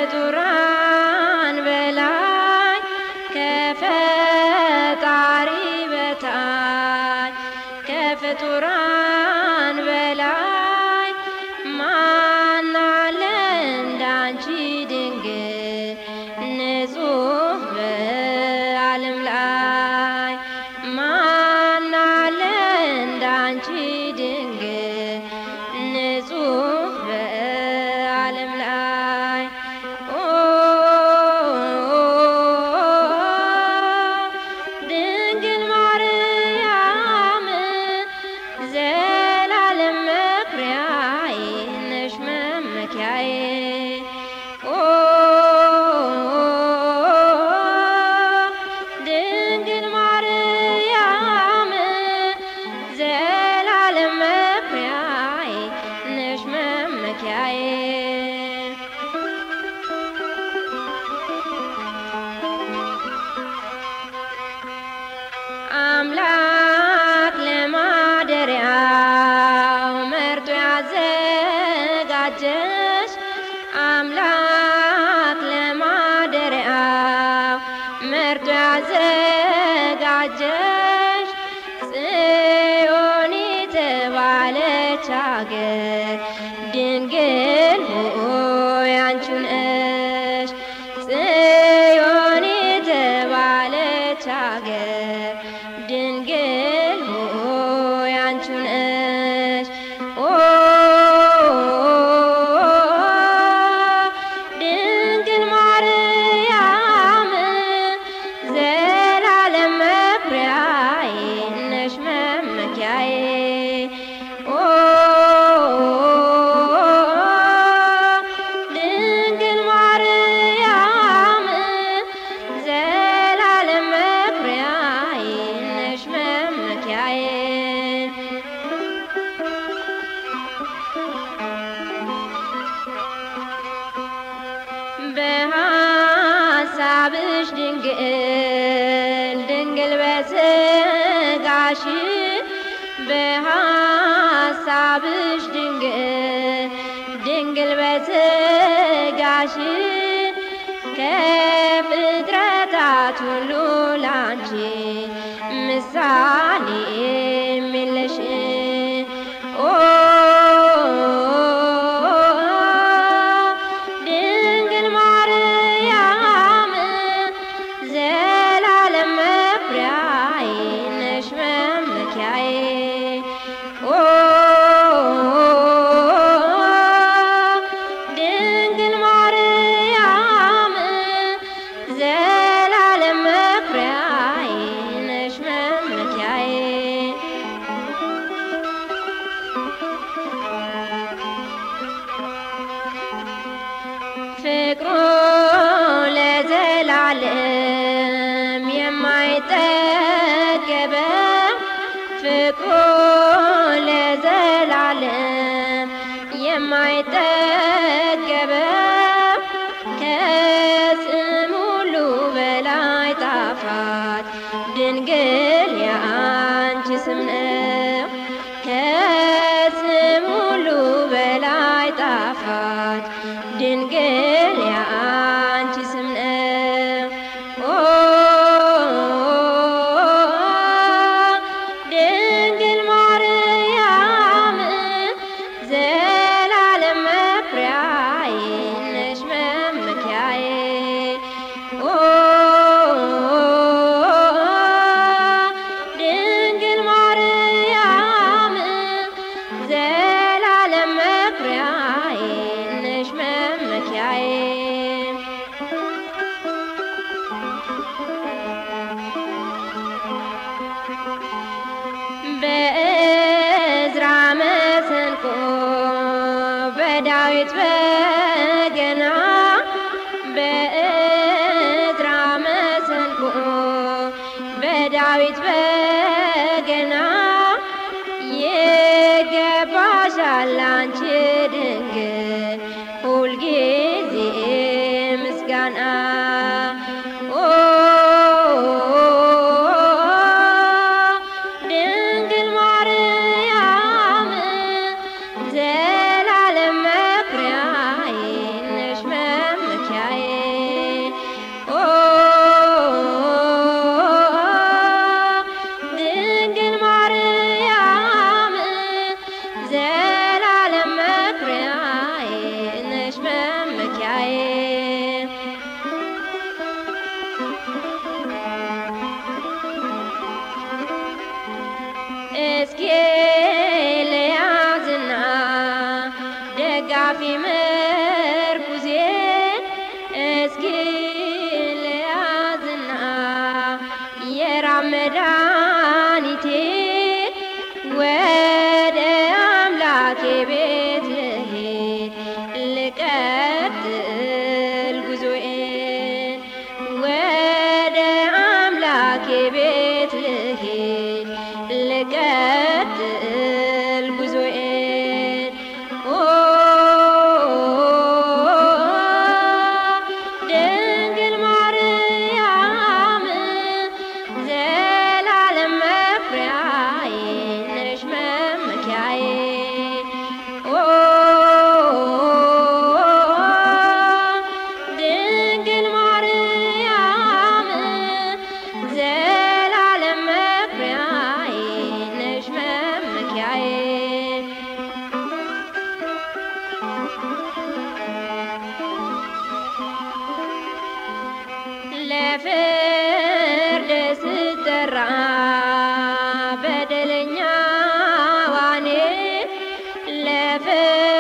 ከፍጡራን በላይ ከፈጣሪ በታች ከፍጡራን በላይ ማናለ እንዳንቺ ድንግል ንጹሕ በዓለም ላይ ማናለ እንዳንቺ ድንግል ንጹሕ በዓለም ላይ ኦ ድንግል ማርያም ዘላለም መኩሪያዬ ነሽ መመኪያዬ ኦ ድንግል ማርያም ዘላለም መኩሪያዬ ነሽ መመኪያዬ አምላክ ለማደሪያው መርጦ ያዘጋጀሽ አምላክ ለማደሪያው መርጦ ያዘጋጀሽ ጽዮን የተባለች አገር ድንግል ሆይ አንቺ ነሽ ጽዮን የተባለች አገር ድንግል ሆይ አንቺ ነሽ ኦ ድንግል ማርያም ዘላለም መኩሪያዬ ነሽ መመኪያዬ ኦ ድንግል ማርያም ዘላለም መኩሪያዬ ነሽ መመኪያዬ በሐሳብሽ ድንግል ድንግል በስጋሽ በሐሳብሽ ድንግል ድንግል በስጋሽ ከፍጥረታት ሁሉ ላንቺ ምሳሌ የሚለሽ ኦ ድንግል ማርያም ዘላለም መኩሪያዬ ነሽ መመኪያዬ ኦ ድንግል ማርያም ዘላለም መኩሪያዬ ነሽ መመኪያዬ ፍቅሩ ለዘላለም የማይጠገበው ፍቅሩ ለዘላለም የማይጠገበው ከስም ሁሉ በላይ ጣፋጭ ድንግል የአንቺ ስም ነው። ከስም ሁሉ በላይ ጣፋጭ ድንግል የአንቺ ስም ነው። ኦ ድንግል ማርያም ዘላለም መኩሪያዬ ነሽ መመኪያዬ ኦ ድንግል ማርያም ዘላለም መኩሪያዬ ነሽ መመኪያዬ በእዝራ መሰንቆ በዳዊት በገና በእዝራ መሰንቆ በዳዊት በገና ይገባሻል አንቺ ድንግል ሁልጊዜ ምስጋና ኦ ድንግል ማርያም ዘላለም መኩሪያዬ ነሽ መመኪያ ደጋፊ ምርኩዜ እስኪ ልያዝና የራብ መድኃኒቴ ወደ አምላኬ ቤት ልሄድ ልቀጥል ጉዞዬን ወደ አምላኬ ቤት ልሄድ ልቀጥል ጉዞዬን ኦ ድንግል ማርያም ዘላለም መኩሪያዬ ነሽ መመኪያዬ ኦ ድንግል ማርያም ዘላለም መኩሪያዬ ነሽ መመኪያዬ ለፍርድ ስጠራ በደለኛ ዋኔ ለፍርድ